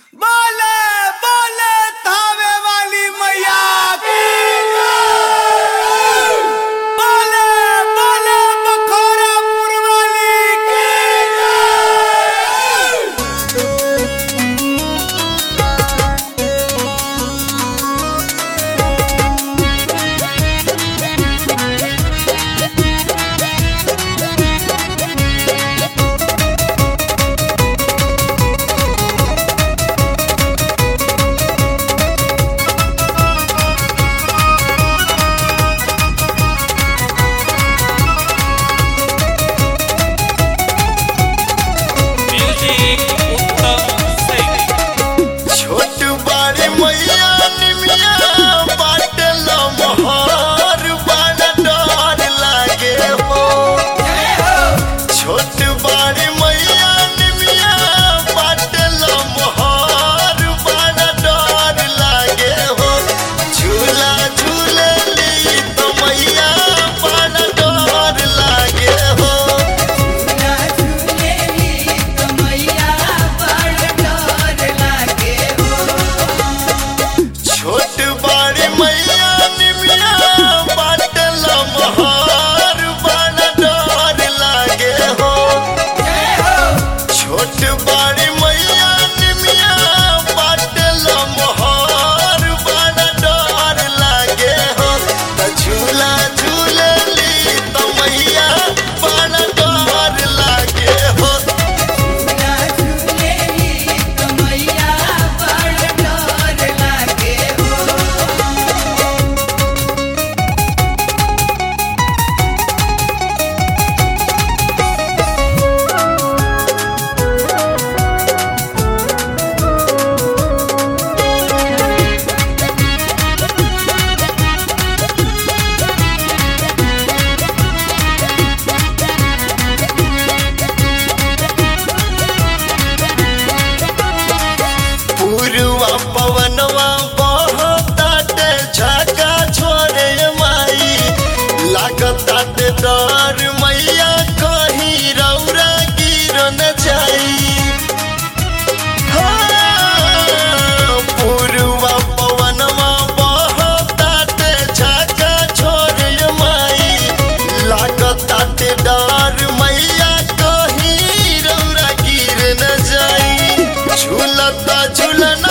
बोले बोले थावे वाली मैया की बोले बोले बखोरापुर वाली की म्यूजिक उत्तम सैनी छोट बाड़ी मैया निमिया बाटल मोहर बड़ा डर लागे हो छोट बाड़ी मैया निमिया बाटल मोहर बड़ा डर लागे हो झूला झूलली तो मैया बड़ा डर लागे हो छोट बाड़ी मैया निमिया बाटल मोहर बड़ा डर लागे हो छोट बाड़ी मैया निमिया बाटल मोहर बड़ा डर लागे हो त झूला झूलली त मैया बड़ा डर लागे हो पूर्वा पवनवा बहताटे झाका छोड़े माई लागताटे डर मैया कहीं रौरा गिर न जाई हाँ, पूर्वा पवनवा बहताटे झाका छोड़े माई लागताटे डर मैया कहीं रौरा गिर न जाई झूलता झूलन